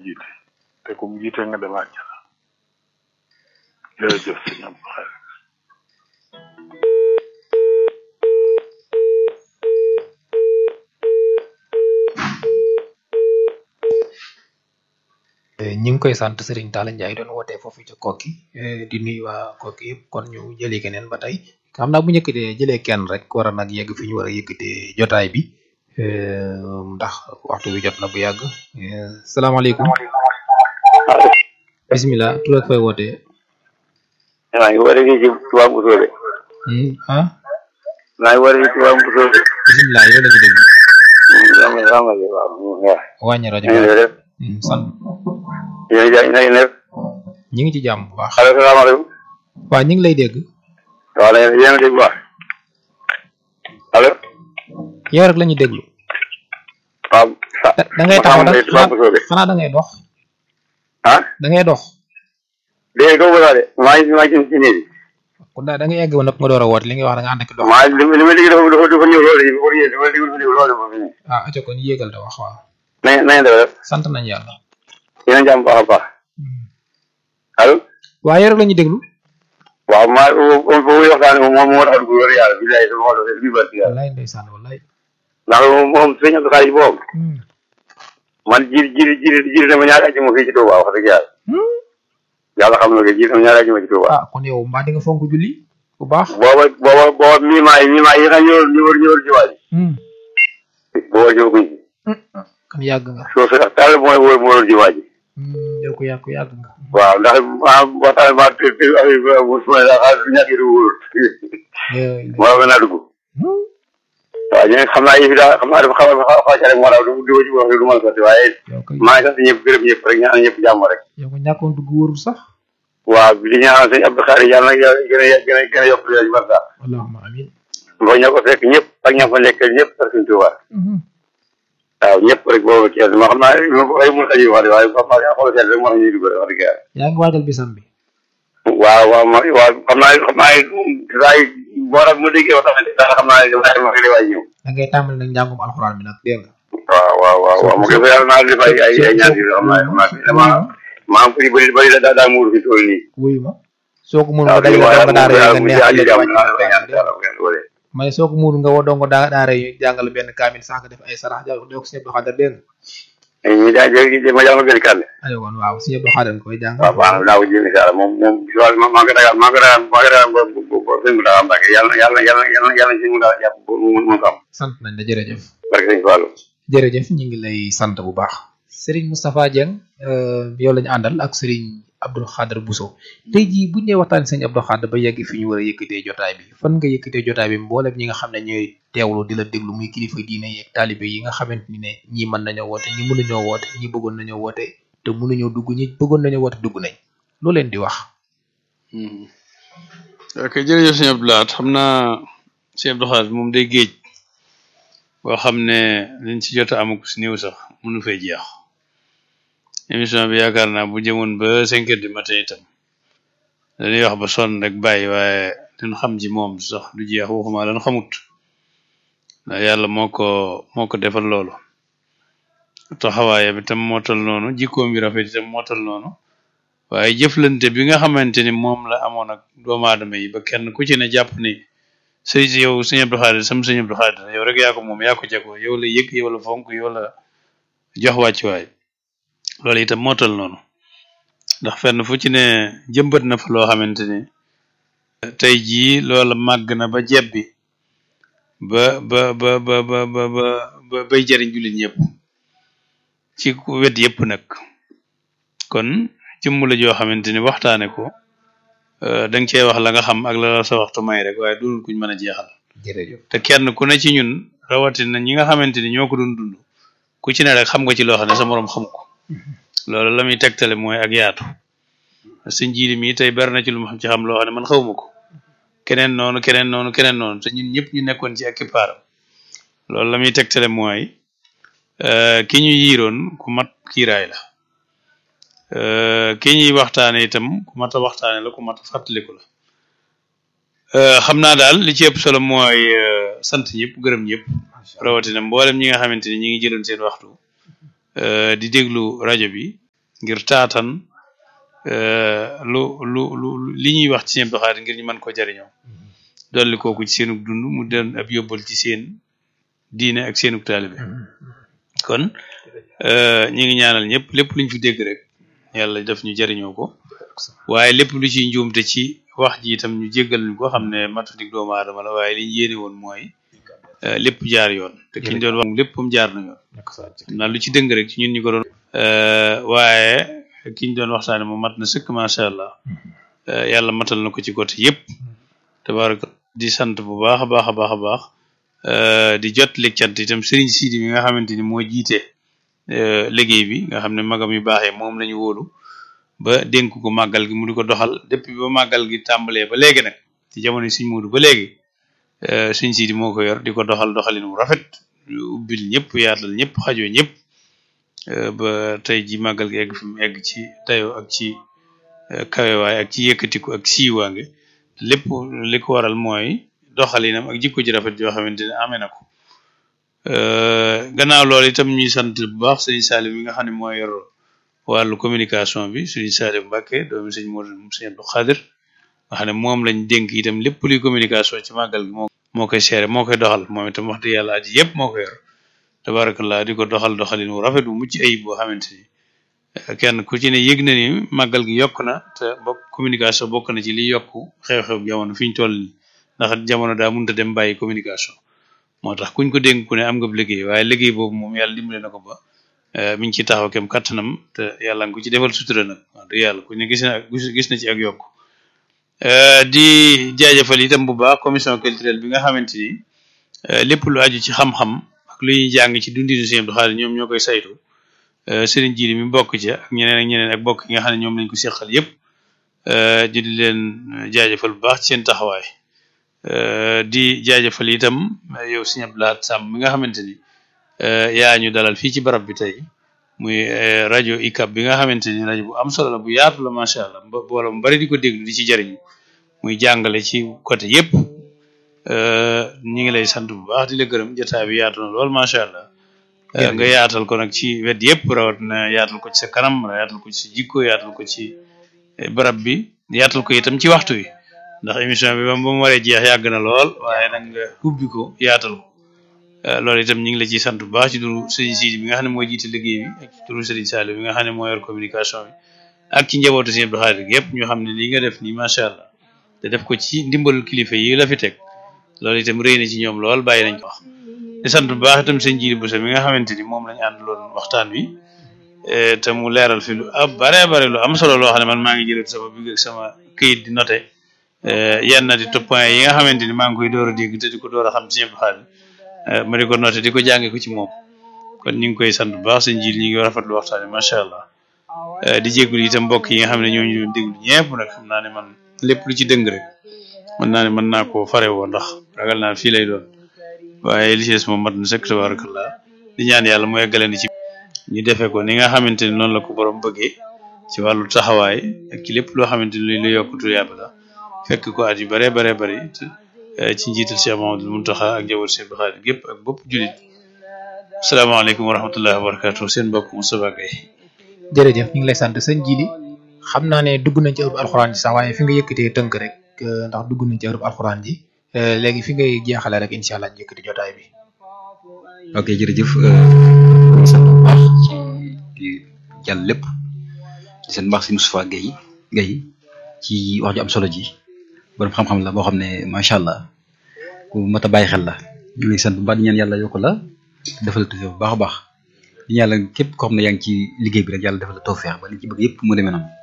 jiite te ku mu jiite nga dem àjjana jërëjëf sëñ Abdou Khadre ñi ngi koy sant Serigne Talla Ndiaye doon wootee foofu ca kokki di nuyu waa kokki yëpp kon ñu jëli keneen ba tey xam naa bu ñu yëkkatee jëlee kenn rek war a nag yegg fi ñu war a yëkkatee jotaay bi ndax waxtu bi jot na bu yàgg salaamaaleykum bisimilah tur ak fay wootee maa ngi war a ci Touba Mousso de ah maa ngi war a ci Touba Mousso de bisimilah yow la ñu dégg xam nga xam nga waaw wàññi rajo ñu ngi bi def sant yéen a ngi def ñi ngi ci jàmm bu baax allo salaamaaleykum waaw ñi ngi lay dégg waaw yéen yéen a dégg bu baax allo yow rek la ñu déglu waaw sa da da ngay taxaw ma da xam ne Touba Mousso de xanaa da ngay dox ah da ngay dox dégg nga ko de maa ngi maa ngi ci néeg bi kon daal da ngay egg ba nëpp nga door a woote li ngay wax da nga ànd ak dox maa li li ma dégg dafa dafa dafa ñëw loolu yi pour yéen dafa dégg dafa ñëw loolu moom fi ne ah aco kon yéegal te wax waaw na ngeen na ngeen def rek sant nañ yàlla yéen a jàmm baax a baax allo waaw yow rek la ñu déglu waaw maa foofu waxtaane moom moom moo tax a dugg loolu yàlla bi lay sama xol bi ba yàlla wallaay ndeysaan wallaay ndax moom sëñ Abdou Khadre boobu man jiir jiir jiir jiir dama ñaari ajjuma fii ci Touba wax dëgg yàlla yàlla xam na ko jiir dama ñaari ajjuma ci Touba ah kon yow mbaa di nga fonk julli bu baax booba booba booba miimaa yi miimaa yi nga ñëwal ñëwal ñëwal ci waaj booba ñëwaguñ ci kon yàgg nga soo sa taal mooy wóor moo doon ci waaj yow ko yàgg ko yàgg nga waaw ndax ah waxtaan maa te te affaire bi su ma la xaalis du ñàkk du wóor moo gën a dugg waaw ñu xam naa yëf yi daal xam naa dafa xaw a xaw a rek moo tax du du ci wax du mën a sotti waaye yow ko maa ngi sant ñëpp gërëm ñëpp rek ñaan ñëpp jàmm rek yow ko ñàkkoon dugg wóorul sax waaw di ñaanal sëñ Abdou Khadre yàlla na yàlla gën a gën a gën a yokk leen ci barka allahumma amin boo ña ko fekk ñëpp ak ña fa nekk ñëpp ak suñ Tuubaa waaw ñëpp rek boobu Thiès ma xam naa ay mun aji wax de waaye ba ma xool seet rek moo tax ñuy dugg rek wax dëgg yàlla yaa ngi waajal bisam bi waaw waaw ma waaw xam naa xam naa saa yi boo tax ma déggee wax tamit daal xam naa dafa ma xëy waay ñëw da ngay tàmbali nag njàngum alxuraan bi nag dégg nga waaw waaw waaw waaw mu ngi fa yàlla naa def ay ay ay ñaan yi xam naa xam naa dama maa am bëri bëri bëri la daa daa muur fi tool nii wuyu ma soo ko muur waaw nga dajale waaw dong daara yi nga mu neex jaay leen jàmm wàcc naa la ñaan dégg nga. yàlla bu ngeen wóoree ma ne soo ko muur nga woo dongo daa daara yi jàngal benn kaamil sax nga def ay sarax jox ko Sëñ Abdou Khadre dégg nga ñu jaay jërëjëf ma jàngal benn kàddu ayo kon waaw Sëñ Abdou Khadre nga koy jàngal waaw baax na naa ko jéem incha allah moom moom si wàllu maa ngi dagaan maa ngi dagaan maa ngi dagaan ba ba ba sëñ mu dagaan Mbàkke yàlla yàlla yàlla yàlla yàlla sëñ mu dagaan jàpp ba mu mun ko am sant nañ la jërëjëf barke sëñ Fallou jërëjëf ñu ngi lay sant bu baax Serigne Moustapha Dieng euh, yow lañu àndal ak Serigne Abdou Khadre Bousso tey jii bu ñu nee waxtaan Serigne Abdou Khadre ba yegg fi ñu war a yëkkatee jotaay bi fan nga yëkkatee jotaay bi mboolem ñi nga xam ne ñooy teewlu di la déglu muy kilifa diine yeeg taalibe yi nga xamante ni ne ñii mën nañoo woote ñi mënuñoo woote ñi bëggoon nañoo woote te mënuñoo dugg ñi bëggoon nañoo woote dugg nañ loo leen di wax. ok jërëjëf sëñ Abdou Lahad xam naa sëñ Abdou Khadre moom day géej boo xam ne liñ ci jot a amagu si néew sax mënu fay jeex émission bi yaakaar naa bu jëmoon ba cinq heures du matin itam dañuy wax ba sonn rek bàyyi waaye liñ xam ci moom sax du jeex waxuma lan xamut ndax yàlla moo ko moo ko defal loolu taxawaayam itam moo tol noonu jikkoom bi rafet itam moo tol noonu waaye jëflante bi nga xamante ni moom la amoon ak doomu aadama yi ba kenn ku ci ne jàpp ni sëy si yow sëñ Abdou Khadre sam sëñ Abdou Khadre yow rek yaa ko moom yaa ko jagoo yow la yëg yow la fonk yow la jox wàccuwaay loolu itam moo tol noonu ndax fenn fu ci ne jëmbat na fa loo xamante ni tey jii loola màgg na ba jebbi ba ba ba ba ba ba ba bay jariñ jullit ñëpp ci wet yëpp nag kon jëmm la joo xamante ni waxtaane ko da nga cee wax la nga xam ak la la sa waxtu may rek waaye dunul kuñ mën a jeexal jërëjëf te kenn ku ne ci ñun rawatina ñi nga xamante ni ñoo ko doon dund ku ci ne rek xam nga ci loo xam ne sa moroom xam ko loolu la muy tegtale mooy ak yaatu sëñ jiili mi tey bari na ci lu ma xam ci xam loo xam ne man xawma ko keneen noonu keneen noonu keneen noonu te ñun ñëpp ñu nekkoon ci ak kippaaram loolu la muy tegtale mooy ki ñu yiiroon ku mat kiiraay la ki ñuy waxtaane itam ku mat a waxtaane la ku mat a fàttaliku la xam naa daal li ci ëpp solo mooy sant ñëpp gërëm ñëpp rawatina mboolem ñi nga xamante ni ñi ngi jëloon seen waxtu di déglu rajo bi ngir taatan lu lu lu li ñuy wax ci seen doxaat ngir ñu mën ko jariñoo dolli kooku ci seenug dund mu doon ab yóbbal ci seen diine ak seenug taalibe kon ñi ngi ñaanal ñëpp lépp luñ fi dégg rek yàlla def ñu jariñoo ko waaye lépp lu ci njuumte ci wax ji itam ñu jéggal ñu ko xam ne matadik doomu aadama la waaye li ñu yéene woon mooy lépp jaar yoon te ki ñu doon wax léppam jaar na yoon xam naa lu ci dëng rek ci ñun ñu ko doon waaye ki ñu doon waxtaane moom mat na sëkk macha allah yàlla matal na ko ci côté yëpp tabaraka di sant bu baax a baax a baax a baax di jot lig cant itam sëriñ Sidi mi nga xamante ni moo jiite liggéey bi nga xam ne magam yu baaxee moom lañu wóolu ba dénk ko màggal gi mu di ko doxal depuis ba màggal gi tàmbalee ba léegi nag ci jamono suñ muudu ba léegi suñ Sidi moo ko yor di ko doxal doxalin wu rafet ubbil ñëpp yaatal ñëpp xajoo ñëpp ba tey ji màggal gi egg fi mu egg ci dayoo ak ci kawewaay ak ci yëkkatiku ak siiwaange lépp li ko waral mooy doxalinam ak jikko ji rafet yoo xamante ne amee na ko gannaaw loolu itam ñuy sant bu baax sëñ Salim mi nga xam ne mooy yor wàllu communication bi sëñ Salim Mbacke doomi sëñ Modou sëñ Abdou Khadir nga xam ne moom lañ dénk itam lépp luy communication ci màggal gi moo moo koy seere moo koy doxal moom itam wax dëgg yàlla aji yëpp moo ko yor tabarakallah di ko doxal doxalin wu rafet bu mucc ayib boo xamante ni kenn ku ci ne yëg na ni màggal gi yokk na te bokk communication bokk na ci li yokk xew-xew jamono fi ñu toll nii ndax jamono daa mënut a dem bàyyi communication moo tax kuñ ko dénk ku ne am nga liggéey waaye liggéey boobu moom yàlla dimbale na ko ba mi ngi ci taxaw kem kattanam te yàlla nga ko ci defal sutura nag wax dëgg yàlla ku ne gis na gis na ci ak yokk di jaajëfal itam bu baax commission culturelle bi nga xamante ni lépp lu aju ci xam-xam ak lu ñuy jàng ci dundinu Sëñ Abdou Khadre ñoom ñoo koy saytu sëriñ Jili mi bokk ci ak ñeneen ak ñeneen ak bokk yi nga xam ne ñoom lañ ko seqal yëpp di di leen jaajëfal bu baax ci seen taxawaay di jaajëfal itam yow Sëñ Abdou Lahad Samb mi nga xamante ni yaa ñu dalal fii ci barab bi tey muy rajo ICAP bi nga xamante ni rajo bu am solo la bu yaatu la macha allah wala mu bari di ko déglu di ci jariñu muy jàngale ci côté yëpp ñi ngi lay sant bu baax di la gërëm jotaay bi yaatu na lool macha allah. nga yaatal ko nag ci wet yëpp rawat na yaatal ko ci sa kanam yaatal ko ci sa jikko yaatal ko ci barab bi yaatal ko itam ci waxtu wi ndax émission bi ba mu waree jeex yàgg na lool waaye nag nga ubbi ko yaatal ko loolu itam ñu ngi la ciy sant bu baax ci turu Serigne Sidi bi nga xam ne mooy jiite liggéey bi ak ci turu Serigne Saliou bi nga xam ne moo yor communication bi ak ci njabootu Serigne Abdou Khadre yëpp ñu xam ne lii nga def nii macha allah te def ko ci ndimbalul kilifa yi la fi teg loolu itam rëy na ci ñoom lool bàyyi nañ ko wax di sant bu baax itam sëñ Jili Bousso mi nga xamante ni moom lañu àndaloon waxtaan wi te mu leeral fi lu ab bare bare lu am solo loo xam ne man maa ngi jëlee sama big ak sama këyit di noté yenn di top point yi nga xamante ni maa ngi koy door a dégg te di ko door a xam ci ñëpp xaalis ma di ko noté di ko jànge ko ci moom kon ñu ngi koy sant bu baax sëñ Jili ñu ngi rafetlu waxtaan wi macha allah di jégalu itam mbokk yi nga xam ne ñoo ñu doon déglu ñëpp nag xam naa ne man lépp lu ci dëng rek mën naa ne mën naa koo fare woo ndax ragal naa fii lay doon waaye li ci des moom mat na sëkk tabarakallah di ñaan yàlla mu eggalandi ci ñu defee ko ni nga xamante ni noonu la ko borom bëggee ci wàllu taxawaay ak ci lépp loo xamante ni lu yokkutu yàlla la fekk ko at yu bare bare bari ci njiital Cheikh Mamadou Muntaxa ak njaboot Cheikh Abdou Khadre gépp ak bopp julit asalaamaaleykum wa rahmatullahi wa barakatuh seen mbokk Moustapha Gaye jërëjëf ñu ngi lay sant sëñ Jili xam naa ne dugg nañ ci ërub alxuraan ji sax waaye fi nga yëkkatee tënk rek ndax dugg nañ ci ërub alxuraan ji léegi fi ngay jeexale rek incha allah njëkkati jotaay bi. ok jërëjëf ñu sant bu baax ci di jàll lépp di seen mbaax si Moustapha Guèye Guèye ci wax ju am solo ji borom xam-xam la boo xam ne macha allah ku mat a bàyyi xel la ñu ngi sant bu baax di ñaan yàlla yokk la defal la tawfeex bu baax a baax di ñaan yàlla képp koo xam ne yaa ngi ci liggéey bi rek yàlla defal la tawfeex ba li ci bëgg yëpp mu demee noonu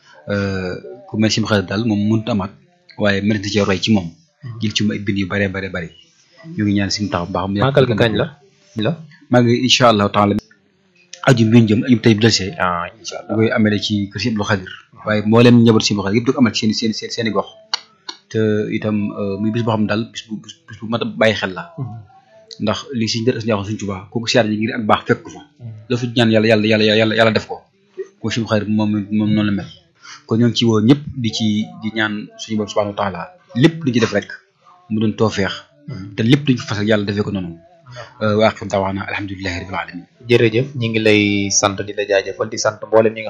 ku mel si xarit daal moom mënut amaat waaye mën na cee roy ci moom. jël ci ay bind yu bare bare bari ñu ngi ñaan si mu taxaw baax mu màggal gi kañ la la maa ngi incha allahu taala aju bi ñu jëm aju tey bu desee ah incha allah da koy amee ci kër si Abdou Khadre waaye mboolem njaboot si Abdou Khadre yëpp da ko amal seen seen seen i gox te itam muy bis boo xam ne daal bis bu bis bu mat a bàyyi xel la ndax li siñ dër as njaaxoon suñ Tuubaa kooku siyaar ji ngir ak baax fekk ko fa la fi ñaan yàlla yàlla yàlla yàlla yàlla def ko ko si Abdou Khadre moom moom noonu la mel kon ñoo ngi ci woo ñëpp di ci di ñaan suñu borom subhanahu wa taala lépp lu ñu ci def rek mu doon toofeex te lépp luñ fa fasal yàlla defee ko noonu waa aqim daawaana alhamdulilahi rabbil alamin jërëjëf ñi ngi lay sant di la jaajëfal di sant mboolem ñi nga